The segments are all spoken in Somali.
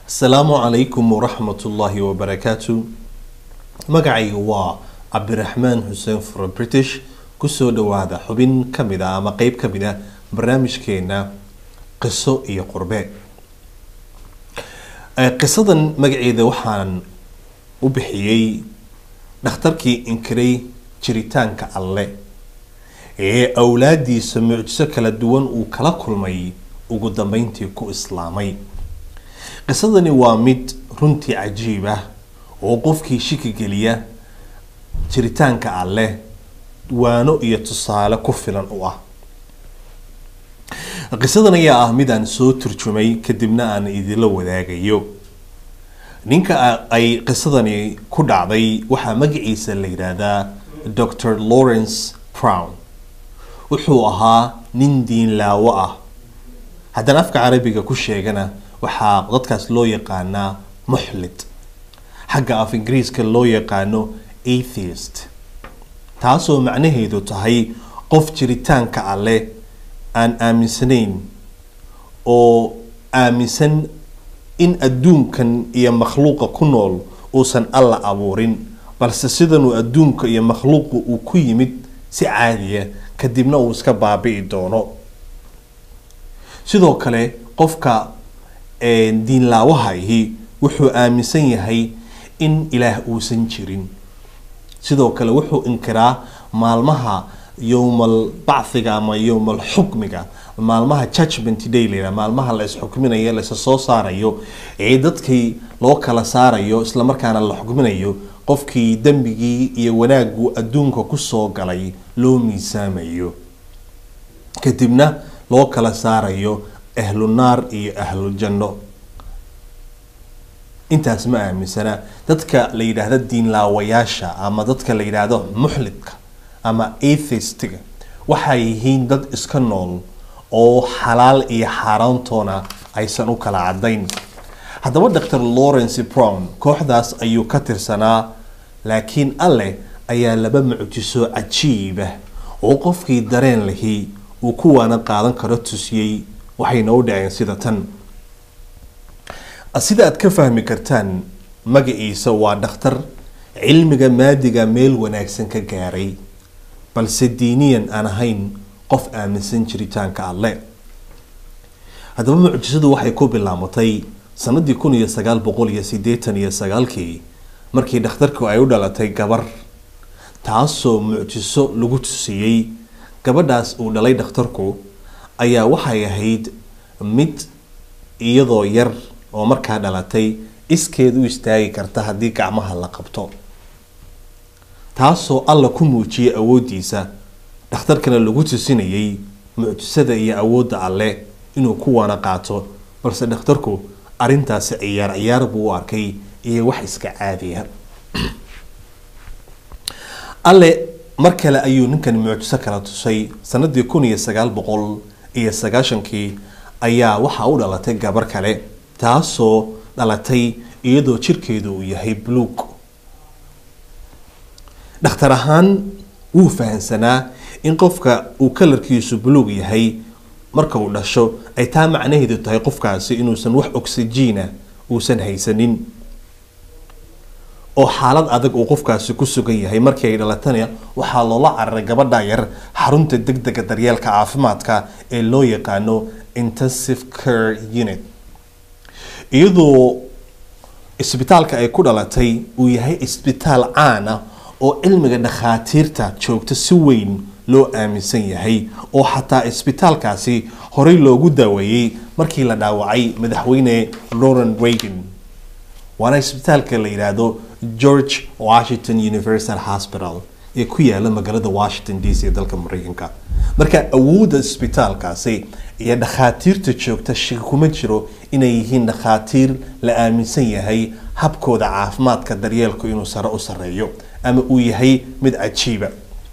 asalaamu calaykum waraxmatullaahi wabarakaatu magacaygu waa cabdiraxmaan xuseen furo british kusoo dhawaada xubin kamid a ama qeyb kamid a barnaamijkeena qiso iyo qurbe qisadan magaceeda waxaan u bixiyey dhakhtarkii inkiray jiritaanka alle ee awlaadiisa mucjiso kala duwan uu kala kulmay ugu dambeyntii ku islaamay qisadani waa mid runtii cajiib ah oo qofkii shiki geliya jiritaanka alleh waano iyo tusaale ku filan u ah qisadan ayaa ah mid aan soo turjumay kadibna aan idinla wadaagayo ninka ay qisadani ku dhacday waxaa magaciisa la yidhaahdaa dr lawrence brown wuxuu ahaa nin diinlaawo ah haddana afka carabiga ku sheegana waxaa dadkaas loo yaqaanaa muxlid xagga af ingiriiska loo yaqaano atheist taasoo macnaheedu tahay qof jiritaanka alleh aan aaminsanayn oo aaminsan in adduunkan iyo makhluuqa ku nool uusan alla abuurin balse sidanuu adduunka iyo makhluuqa uu ku yimid si caadiya kadibna uu iska baabi'i doono sidoo kale qofka diinlaawaha ahi wuxuu aaminsan yahay in ilaah uusan jirin sidoo kale wuxuu inkiraa maalmaha yowmal bacthiga ama yowmal xukmiga maalmaha judgment day la yidhaha maalmaha la isxukminayo laisa soo saarayo ee dadkii loo kala saarayo islamarkaana la xukminayo qofkii dembigii iyo wanaagu adduunka kusoo galay loo miisaamayo kadibna loo kala saarayo ahlu naar iyo ahlu janno intaas ma aaminsana dadka la yidhaahdo diinlaawayaasha ama dadka la yidhaahdo muxlidka ama atheistiga waxay yihiin dad iska nool oo xalaal iyo xaaraantoona aysan u kala cadayn haddaba dr lawrence brown kooxdaas ayuu ka tirsanaa laakiin alleh ayaa laba mucjiso cajiibah oo qofkii dareen lahi uu kuwaana qaadan karo tusiyey waxayna u dhaceen sida tan sida aad ka fahmi kartaan magaciisa waa dhakhtar cilmiga maadiga meel wanaagsan ka gaaray balse diiniyan aan ahayn qof aaminsan jiritaanka alle haddaba mucjisadu waxay ku bilaamatay sanadii kun iyo sagaal boqol iyo sideetan iyo sagaalkii markii dhakhtarku ay u dhalatay gabar taasoo mucjiso lagu tusiyey gabadhaas uu dhalay dhakhtarku ayaa waxay ahayd mid iyadoo yar oo markaa dhalatay iskeed u istaagi karta haddii gacmaha la qabto taasoo alla ku muujiyay awooddiisa dhakhtarkana lagu tusinayay mucjisada iyo awoodda alleh inuu kuwaana qaato balse dhakhtarku arrintaasi ciyaar ciyaar buu u arkay iyo wax iska caadiya alle mar kale ayuu ninkan mucjiso kala tusay sanadii kun iyo sagaal boqol iyo sagaashankii ayaa waxaa u dhalatay gabar kale taasoo dhalatay iyadoo jirkeedu uu yahay buluug dhakhtar ahaan wuu fahamsanaa in qofka uu kalarkiisu buluug yahay marka uu dhasho ay taa macnaheedu tahay qofkaasi inuusan wax oxygiina uusan haysanin oo xaalad adag uu qofkaasi ku sugan yahay markii ay dhalatana waxaa loola cararay gabadha yar xarunta degdega daryeelka caafimaadka ee loo yaqaano intensive care unit iyadoo isbitaalka ay ku dhalatay uu yahay isbitaal caan ah oo cilmiga dhakhaatiirta joogta si weyn loo aaminsan yahay oo xataa isbitaalkaasi horey loogu daaweeyey markii la dhaawacay madaxweyne lauren reagan waana isbitaalka la yidhaahdo george washington universal hospital ee ku yaala magaalada washington d c ee dalka mareykanka marka awoodda isbitaalkaasi iyo dhakhaatiirta joogta shaki kuma jiro inay yihiin dhakhaatiir la aaminsan yahay habkooda caafimaadka daryeelku inuu sare u sareeyo ama uu yahay mid cajiiba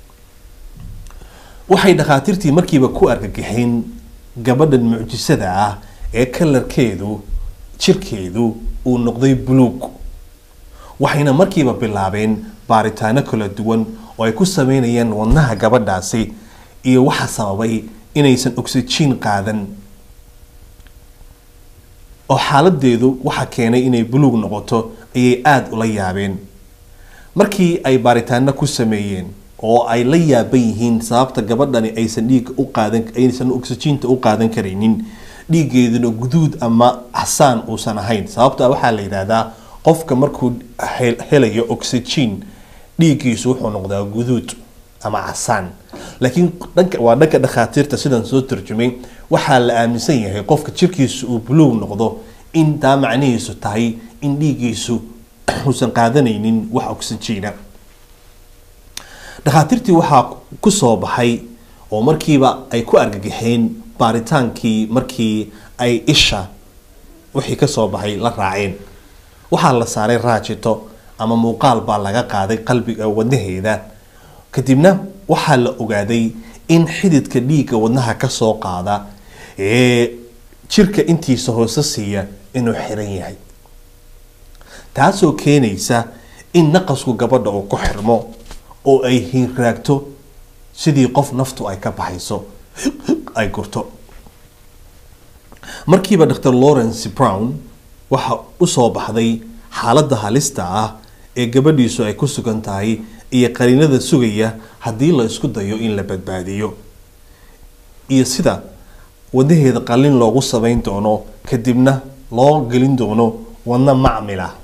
waxay dhakhaatiirtii markiiba ku argagixeen gabadhan mucjisada ah ee kalarkeedu jirkeedu uu noqday buluug waxayna markiiba bilaabeen baaritaano kala duwan oo ay ku sameynayaan wadnaha gabadhaasi iyo waxa sababay inaysan oxygen qaadan oo xaaladeedu waxa keenay inay buluug noqoto ayay aada ula yaabeen markii ay baaritaano ku sameeyeen oo ay la yaaban yihiin sababta gabadhani aysan dhiigga u qaadan aysan oxygiinta u qaadan karaynin dhiiggeeduna guduud ama casaan uusan ahayn sababta waxaa la yidhaahdaa qofka markuu helayo oxygen dhiiggiisu wuxuu noqdaa guduud ama casaan laakiin dhanka waa dhanka dhakhaatiirta sidan soo turjumay waxaa la aaminsan yahay qofka jirkiisu uu buluug noqdo in taa macnihiisu tahay in dhiiggiisu uusan qaadanaynin wax oxygiina dhakhaatiirtii waxaa ku soo baxay oo markiiba ay ku argagaxeen baaritaankii markii ay isha wixii kasoo baxay la raaceen waxaa la saaray raajito ama muuqaal baa laga qaaday qalbiga wadnaheeda kadibna waxaa la ogaaday in xididka dhiigga wadnaha kasoo qaada ee jirka intiisa hoose siiya inuu xiran yahay taasoo keenaysa in naqasku gabadha uu ku xirmo oo ay hinraagto sidii qof naftu ay ka baxayso ay gurto markiiba dr lawrence brown waxa usoo baxday xaaladda halista ah ee gabadhiisu ay ku sugan tahay iyo qariinada sugaya haddii la isku dayo in la badbaadiyo iyo sida wadnaheeda qalin loogu samayn doono kadibna loo gelin doono wadno macmil ah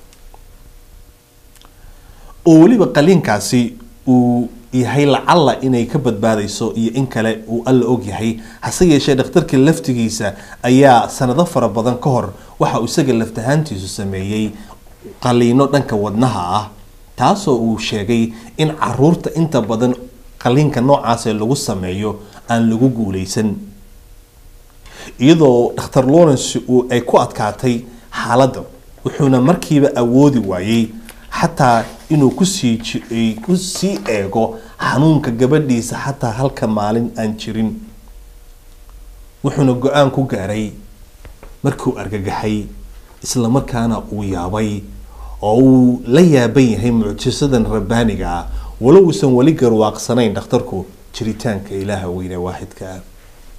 oo weliba qaliinkaasi uu yahay lacalla inay ka badbaadayso iyo in kale uu alla ogyahay hase yeeshee dhakhtarka laftigiisa ayaa sanado fara badan ka hor waxa uu isaga laftahaantiisu sameeyey qaliino dhanka wadnaha ah taasoo uu sheegay in caruurta inta badan qaliinka noocaasee lagu sameeyo aan lagu guuleysan iyadoo dhakhtar lawrence uu ay ku adkaatay xaaladda wuxuuna markiiba awoodi waayey xataa inuu kusii kusii eego xanuunka gabadhiisa xataa halka maalin aan jirin wuxuuna go-aan ku gaaray markuu argagaxay islamarkaana uu yaabay oo uu la yaaban yahay mucjisadan rabbaaniga ah walo uusan weli garwaaqsanayn dhakhtarku jiritaanka ilaaha weyne waaxidka ah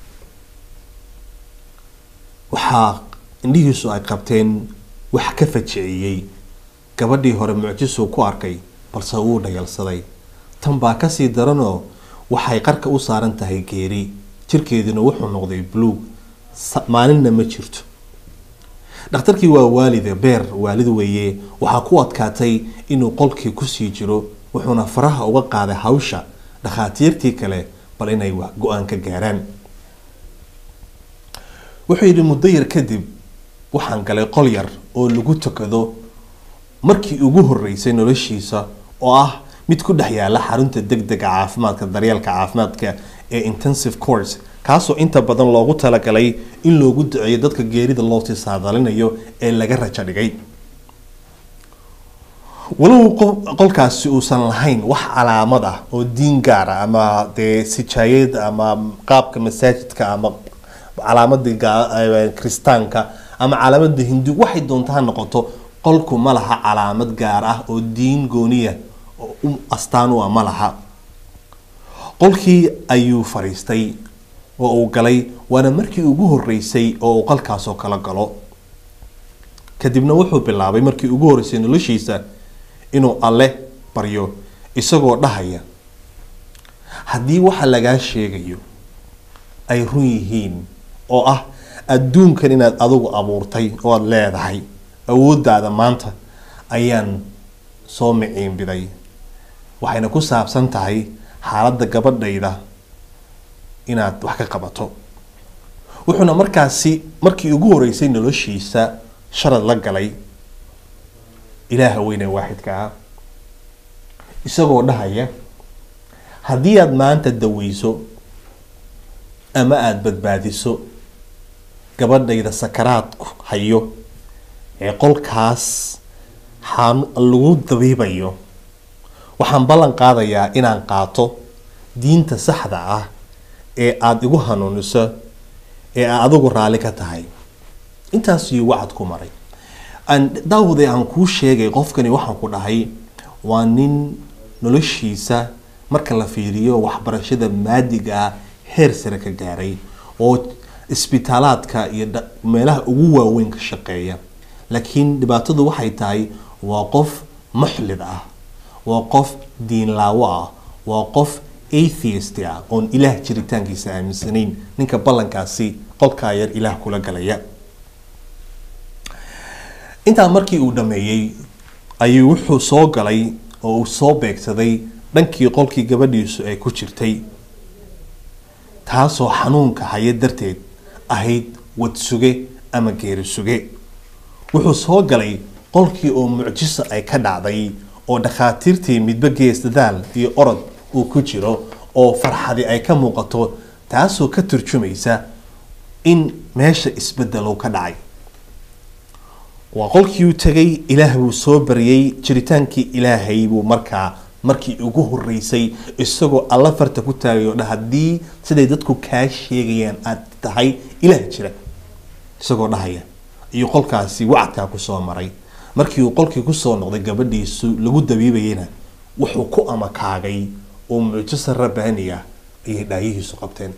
waxaa indhihiisu ay qabteen wax ka fajiciyey gabadhii hore mucjisuu ku arkay balse wuu dhayalsaday tan baa kasii daranoo waxay qarka u saaran tahay geeri jirkeeduna wuxuu noqday buluug maalinna ma jirto dhakhtarkii waa waalide beer waalid weeye waxaa ku adkaatay inuu qolkii kusii jiro wuxuuna faraha uga qaaday hawsha dhakhaatiirtii kale bal inay go-aan ka gaaraan wuxuu yidhi muddo yar kadib waxaan galay qol yar oo lagu tukado markii ugu horeysay noloshiisa oo ah mid ku dhex yaala xarunta degdega caafimaadka daryeelka caafimaadka ee intensive course kaasoo inta badan loogu talagalay in loogu duceeyo dadka geerida loo tisaadalinayo ee laga rajo dhigay walow qolkaasi uusan lahayn wax calaamad ah oo diin gaara ama dee sijaayad ama qaabka masaajidka ama calaamadii kristaanka ama calaamadda hindu waxay doonta ha noqoto qolku ma laha calaamad gaar ah oo diin gooniya oo astaan u ah ma laha qolkii ayuu fariistay oo uu galay waana markii ugu horeysay oo uu qolkaasoo kala galo kadibna wuxuu bilaabay markii ugu horeysay noloshiisa inuu alle baryo isagoo dhahaya haddii waxa lagaa sheegayo ay run yihiin oo ah adduunkan inaad adigu abuurtay oo aada leedahay awooddaada maanta ayaan soo miciinbiday waxayna ku saabsan tahay xaaladda gabadhayda inaad wax ka qabato wuxuuna markaasi markii ugu horeysay noloshiisa sharad la galay ilaaha weyne waaxidka ah isagoo dhahaya haddii aada maanta daweyso ama aada badbaadiso gabadhayda sakaraadku hayo ee qolkaas lagu dabiibayo waxaan ballan qaadayaa inaan qaato diinta saxda ah ee aada igu hanuuniso ee aad adigu raalli ka tahay intaas iyo wacad ku maray daawade aan kuu sheegay qofkani waxaan ku dhahay waa nin noloshiisa marka la fiiriyo waxbarashada maadiga ah heer sare ka gaaray oo isbitaalaadka iyo dha- meelaha ugu waaweyn ka shaqeeya laakiin dhibaatadu waxay tahay waa qof muxlid ah waa qof diinlaawo ah waa qof atheist ah oon ilaah jiritaankiisa aaminsanayn ninka ballankaasi qolkaa yar ilaah kula galaya intaa markii uu dhameeyey ayuu wuxuu soo galay oo uu soo beegsaday dhankii qolkii gabadhiisu ay ku jirtay taasoo xanuunka haya darteed ahayd wadsuge ama geeri suge wuxuu soo galay qolkii oo mucjiso ay ka dhacday oo dhakhaatiirtii midba gees dadaal iyo orod uu ku jiro oo farxadi ay ka muuqato taasoo ka turjumaysa in meesha isbedelo ka dhacay waa qolkii uu tegay ilaah buu soo baryay jiritaankii ilaahay buu markaa markii ugu horeysay isagoo alla farta ku taagay oo dha haddii siday dadku kaa sheegayaan aad tahay ilaah jira isagoo dhahaya iyo qolkaasi wacadkaa kusoo maray markii uu qolkii kusoo noqday gabadhiisu lagu dabiibayana wuxuu ku amakaagay oo mucjiso rabbaaniya ayay dhaayihiisu qabteen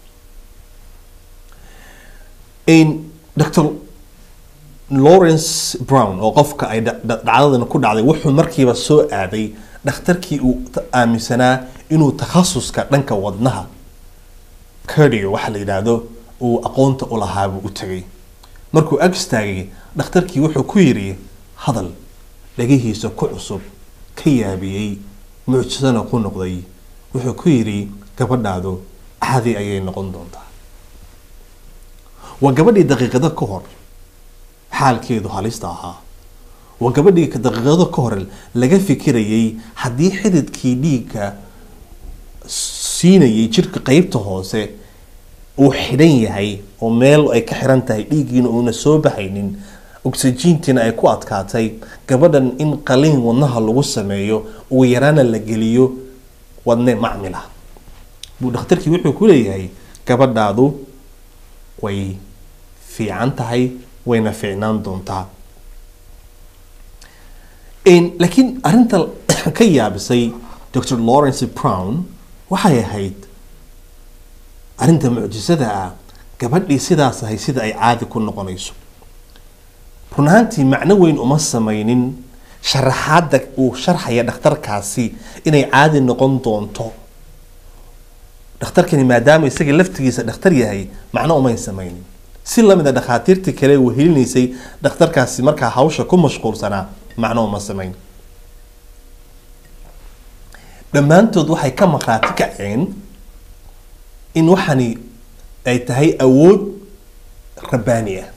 dr lawrence brown oo qofka ay dha- dha- dhacdadan ku dhacday wuxuu markiiba soo aaday dhakhtarkii uu ta- aaminsanaa inuu takhasuska dhanka wadnaha cardio waxa la yidhaahdo uu aqoonta u lahaabuu u tegay markuu ag istaagay dhakhtarkii wuxuu ku yidhi hadal dhagihiisa ku cusub ka yaabiyey mucjisana ku noqday wuxuu ku yidhi gabadhaadu caadi ayay noqon doontaa waa gabadhii daqiiqado ka hor xaalkeedu halista ahaa waa gabadhii ka- daqiiqado ka hor laga fikirayay haddii xididkii dhiigga siinayay jirka qeybta hoose uu xidhan yahay oo meel ay ka xiran tahay dhiiggiina uuna soo baxaynin oxygiintiina ay ku adkaatay gabadhan in qaliin wadnaha lagu sameeyo ugu yaraana la geliyo wadne macmil ah buu dhakhtarkii wuxuu ku leeyahay gabadhaadu way fiican tahay wayna fiicnaan doontaa Een, laakiin arinta ka yaabisay dr lawrence brown waxay ahayd arinta mucjisada ah gabadhii sidaas ahay sida ay caadi ku noqonayso run ahaantii macno weyn uma samaynin sharaxaadda uu sharxaya dhakhtarkaasi inay caadi noqon doonto dhakhtarkani maadaama isaga laftigiisa dhakhtar yahay macno umayn samaynin si lamid a dhakhaatiirtii kale wehelinaysay dhakhtarkaasi markaa hawsha ku mashquulsanaa macno uma samayn dhammaantood waxay ka maqraati kaceen in waxani ay tahay awood rabbaani ah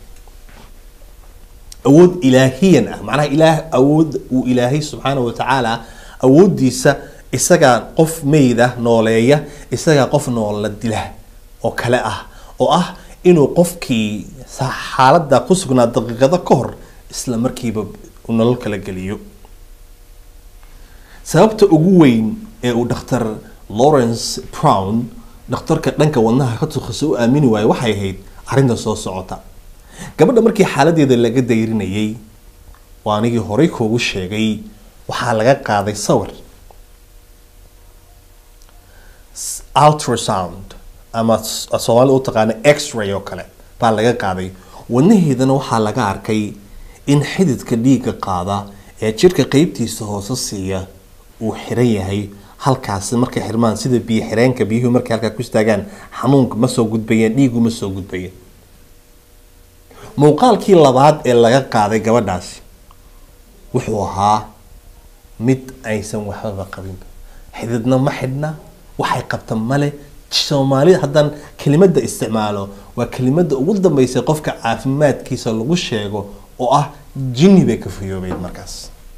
awood ilaahiyan ah macnaha ilaah awood uu ilaahay subxaana wa tacaala awooddiisa isagaa qof meyd ah nooleeya isagaa qof noola dila oo kale ah oo ah inuu qofkii sa- xaaladda ku sugnaa daqiiqado ka hor isla markiiba uu nolol kala geliyo sababta ugu weyn ee uu dhakhtar lawrence brown dhakhtarka dhanka wadnaha ka tukhasa u aamini waayo waxay ahayd arrinta soo socota gabadha markii xaaladeeda laga dayrinayay waa anigii horey kuugu sheegay waxaa laga qaaday sawir S- ultrasound ama s- soomaalida u taqaana x-ray oo kale baa laga qaaday wadnaheedana waxaa laga arkay in xididka dhiigga qaada ee jirka qeybtiisa hoose siiya uu xiran yahay halkaasi markay xirmaan sida biyo xireenka biyuhu markay halkaa ku istaagaan xanuunka ma soo gudbayeen dhiigu ma soo gudbayeen muuqaalkii labaad ee laga qaaday gabadhaasi wuxuu ahaa mid aysan waxbaba qabin xididna ma xidhna waxay qabta male soomaalida haddaan kelimada isticmaalo waa kelimada ugu dambeysay qofka caafimaadkiisa lagu sheego oo ah jinni bay ka fayoobeyd markaas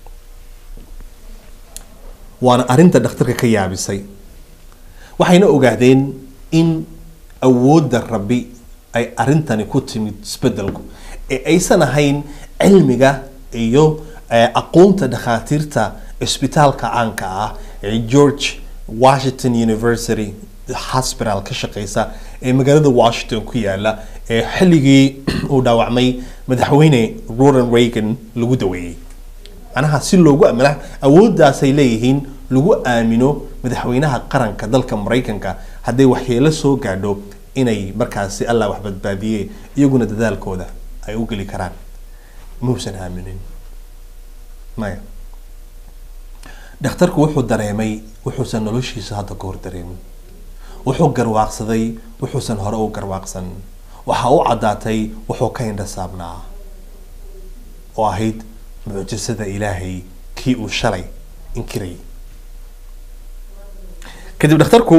waana arinta dhakhtarka ka yaabisay waxayna ogaadeen in awoodda rabbi ay arintani ku timid isbedelku ee aysan ahayn cilmiga iyo eh, aqoonta dhakhaatiirta isbitaalka caanka ah ee george washington university hospital ka shaqeysa ee magaalada washington ku yaala ee xilligii uu dhaawacmay madaxweyne ronald reagan lagu daweeyey macnaha si loogu amina awooddaasay leeyihiin lagu aamino madaxweynaha qaranka dalka maraykanka hadday waxyeelo soo gaadho inay markaasi allah wax badbaadiye iyaguna dadaalkooda ay u geli karaan muusan aaminin maya dhakhtarku wuxuu dareemay wuxuusan noloshiisa hadda ka hor dareemin wuxuu garwaaqsaday wuxuusan hore u garwaaqsan waxaa u caddaatay wuxuu ka indha saabnaa oo ahayd mucjisada ilaahay kii uu shalay inkirayay kadib dhakhtarku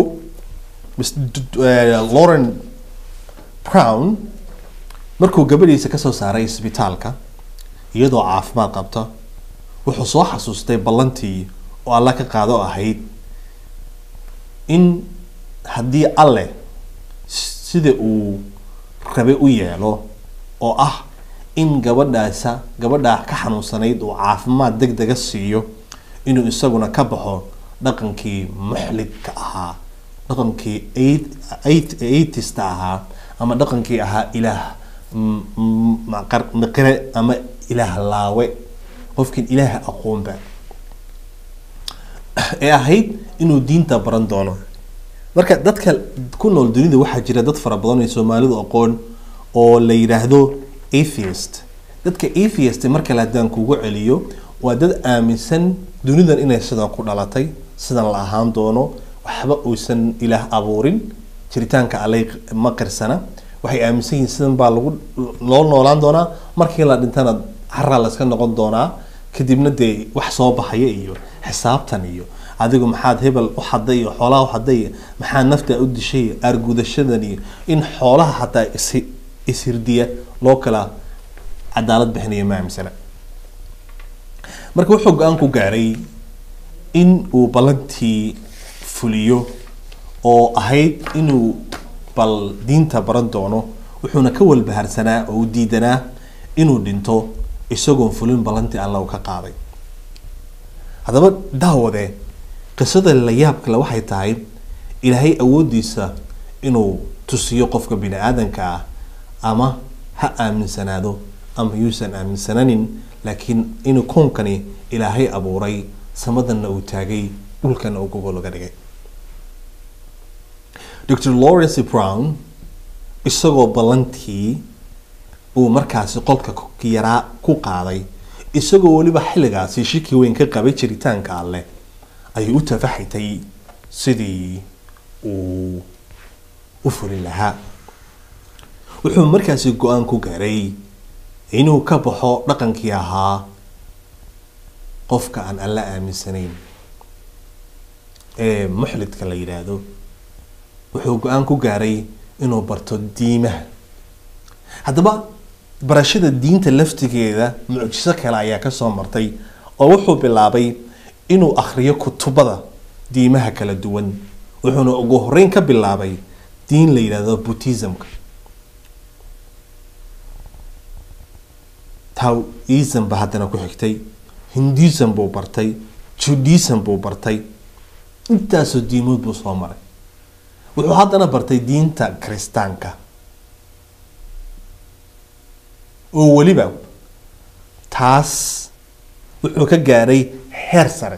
lauren brown markuu gabadhiisa kasoo saaray isbitaalka iyadoo caafimaad qabta wuxuu soo xasuustay ballantii oo alla ka qaado ahayd in haddii alleh sida uu rabe u yeelo oo ah in gabadhaasa gabadhaa ka xanuunsanayd uu caafimaad deg dega siiyo inuu isaguna ka baxo dhaqankii muxlidka ahaa dhaqankii aitista ahaa ama dhaqankii ahaa ilaah miqire ama ilaah laawe qofkiin ilaah aqoonba ee ahayd inuu diinta baran doono marka dadka ku nool dunida waxaa jira dad fara badan ee soomaalidu aqoon oo la yidhaahdo atheist dadka atheist marka le haddaan kugu celiyo waa dad aaminsan dunidan inay sidan ku dhalatay sidan la ahaan doono waxba uusan ilaah abuurin jiritaanka allay ma qirsana waxay aaminsan yihiin sidan baa lagu loo noolaan doonaa markii la dhintana haraa layska noqon doonaa kadibna dee wax soo baxaya iyo xisaabtan iyo adigu maxaad hebel u xaday iyo xoolaha u xaday maxaa nafta u dishay aargudashadan iyo in xoolaha hataa is ishirdiya loo kala cadaalad bixinayo ma aaminsana marka wuxuu go-aan ku gaaray in uu ballantii fuliyo oo ahayd inuu bal diinta baran doono wuxuuna ka walbaharsanaa oo u diidanaa inuu dhinto isagoon fulin ballantii alla uu ka qaaday haddaba daawade qisada la yaab kale waxay tahay ilaahay awooddiisa inuu tusiyo qofka bini aadanka ah ama ha aaminsanaado ama yuusan aaminsananin laakiin inuu koonkani ilaahay abuuray samadanna uu taagay dhulkana uu gogol laga dhigay dr lawrence brown isagoo ballantii uu markaasi qolka yaraa ku qaaday isagoo weliba xilligaasi shiki weyn ka qabay jiritaanka alleh ayuu u tafaxitay sidii uu u fulin lahaa wuxuu markaasi go-aan ku gaaray inuu ka baxo dhaqankii ahaa qofka aan alla aaminsanayn ee muxlidka la yidhaahdo wuxuu go-aan ku gaaray inuu barto diimaha haddaba barashada diinta laftigeeda mucjiso kale ayaa kasoo martay oo wuxuu bilaabay inuu akhriyo kutubada diimaha kala duwan wuxuuna ugu horeyn ka bilaabay diin la yidhaahdo buddhismka taoism ba haddana ku xigtay hindism buu bartay judaism buu bartay intaasoo diimood buu soo maray wuxuu haddana bartay diinta kiristaanka oo weliba taas wuxuu ka gaaray heer sare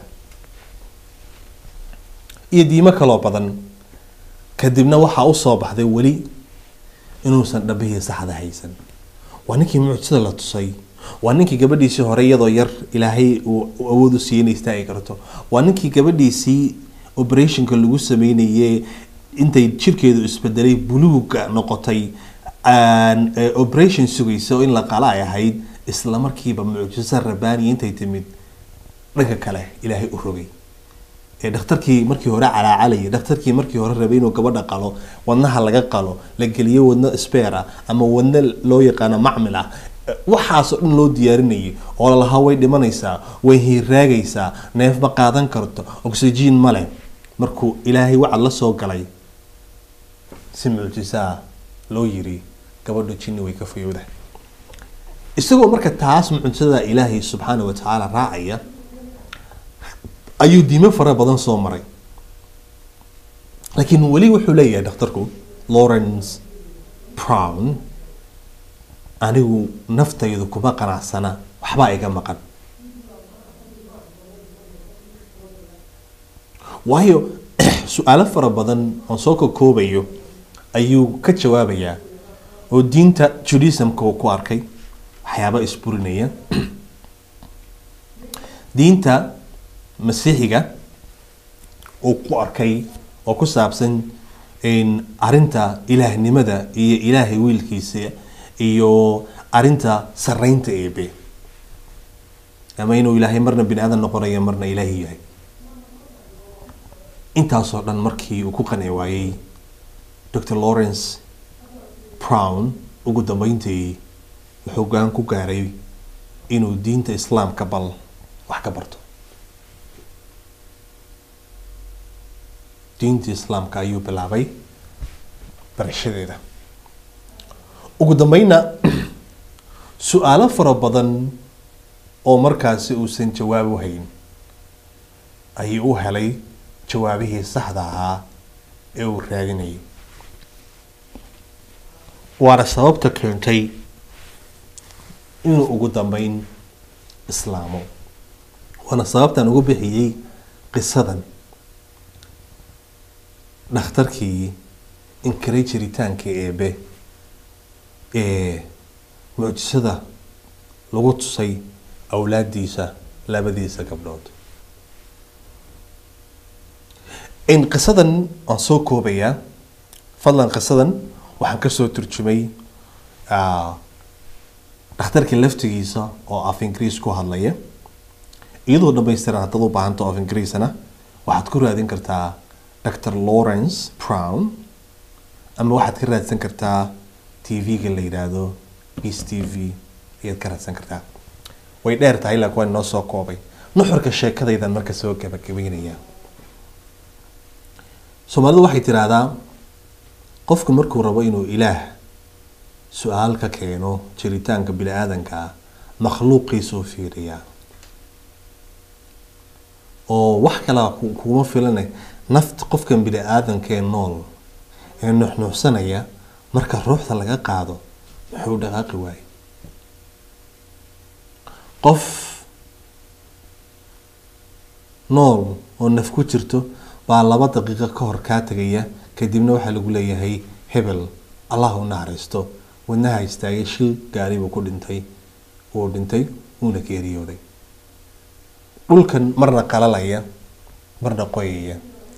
iyo diimo kaloo badan kadibna waxaa usoo baxday weli inuusan dhabihii saxda haysan waa ninkii mucjisada la tusay waa ninkii gabadhiisii hore iyadoo yar ilaahay uu awood u siiyey inay istaagi karto waa ninkii gabadhiisii operationka lagu sameynayay intay jirkeedu isbedelay buluuga noqotay operation sugaysa oo in la qala ay ahayd isla markiiba mucjiso rabaaniya intay timid dhanka kale ilaahay u rogay ee dhakhtarkii markii hore calaacalayay dhakhtarkii markii hore rabay inuu gabadha qalo wadnaha laga qalo la geliyo wadno speer ah ama wadno loo yaqaano macmil ah waxaasoo dhan loo diyaarinayay oo lalahaa way dhimanaysaa way hiiraagaysaa neef ma qaadan karto oxygen ma leh markuu ilaahay wacad la soo galay si mucjisaa loo yiri gabadhu jinni way ka fayowdahay isagoo marka taas mucjisada ilaahay subxaana wa tacaala raacaya ayuu diimo fara badan soo maray laakiin weli wuxuu leeyahay dhakhtarku lawrence brown anigu naftaydu kuma qanacsana waxbaa iga maqan waayo su-aalo fara badan oon soo kakoobayo ayuu ka jawaabayaa oo diinta judaismka uu ku arkay waxyaaba isburinaya diinta masiixiga uu ku arkay oo ku saabsan arinta ilaahnimada iyo ilaahay wiilkiisa iyo arinta sareynta eebe ama inuu ilaahay marna bini aadan noqonayo marna ilaahi yahay intaasoo dhan markii uu ku qanci waayey dr lawrence brown ugu dambeyntii wuxuu gaan ku gaaray inuu diinta islaamka bal wax ka barto diinta islaamka ayuu bilaabay barashadeeda ugu dambeyna su-aalo fara badan oo markaasi uusan jawaab u hayn ayuu u helay jawaabihii saxda ahaa ee uu raadinayay waana sababta keentay inuu ugu dambeyn islaamo waana sababtaan ugu bixiyey qisadan dhakhtarkii inkaray jiritaanka eebe ee mucjisada lagu tusay awlaadiisa labadiisa gabdhood in qisadan waan soo koobayaa fadlan qisadan waxaan kasoo turjumay dhakhtarka laftigiisa oo af ingiriis ku hadlaya iyadoo dhamaystiran haddaad u baahanto af ingiriisana waxaad ku raadin kartaa dr lawrence brown ama waxaad ka raadsan kartaa tv-ga la yidhaahdo peace t v ayaad ka raadsan kartaa way dheer tahay laakiin waan inoo soo koobay nuxurka sheekadaydan marka soo gabagabeynaya soomaalidu waxay tidhaahdaa qofku markuu rabo inuu ilaah su-aal ka keeno jiritaanka bini aadanka makhluuqiisuu fiiriyaa oo wax kalaa kuma filana nafta qofkan bini aadankee nool ee nuxnuuxsanaya marka ruuxda laga qaado muxuu dhaqaaqi waaye qof nool oo naf ku jirto baa laba daqiiqo ka hor kaa tegaya kadibna waxaa lagu leeyahay hebel allah u naxariisto wadnaha istaagay shil gaari buu ku dhintay wuu dhintay wuuna geeriyooday dhulkan marna qalalaya marna qoyaya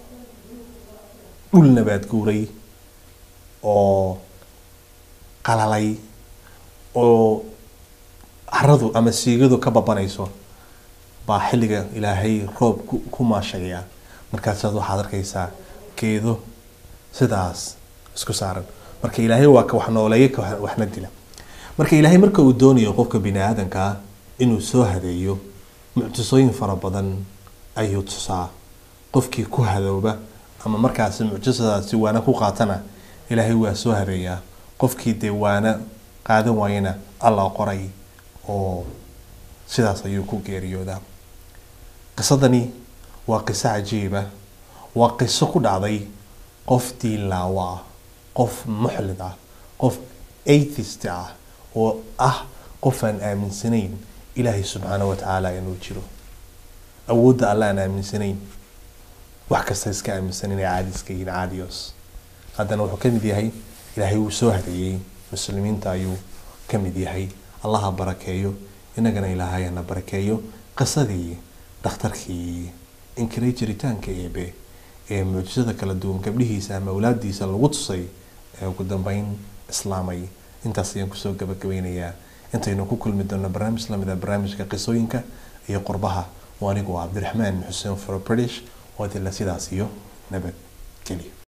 dhul nabaad guuray oo qalalay oo caradu ama siigadu ka babanayso baa xilliga ilaahay roob ku maashagaya markaasaad waxaad arkaysaa geedo sidaas isku saaran marka ilaahay waa ka wax nooleeya ka waxna dila marka ilaahay marka uu doonayo qofka bini aadanka inuu soo hadeeyo mucjisooyin fara badan ayuu tusaa qofkii ku hadooba ama markaasi mucjisadaasi waana ku qaatana ilaahay waa soo hadeeyaa qofkii dee waana qaadan waayana alla qoray oo sidaas ayuu ku geeriyoodaa qisadani waa qiso cajiiba waa qiso ku dhacday qof diinlaawo ah qof muxlid ah qof atheist ah oo ah qof aan aaminsanayn ilaahay subxaana wa tacaala inuu jiro awoodda alla aan aaminsanayn wax kasta iska aaminsanayn ee caadiska yihiin caadiyos haddana wuxuu ka mid yahay ilaahay wuu soo hadeeyey muslimiinta ayuu ka mid yahay allaha barakeeyo inagana ilaahay hana barakeeyo qisadii dhakhtarkii inkiray jiritaanka eebe ee mucjisada kala duwan gabdhihiisa ama awlaadiisa lagu tusay ee ugu dambeyn islaamay intaas ayaan kusoo gabagabeynayaa intaynu ku kulmi doonno barnaamij lamida barnaamijka qisooyinka iyo qurbaha oo anigu ah cabdiraxmaan xuseen fro british oo dila sidaas iyo nabad geliya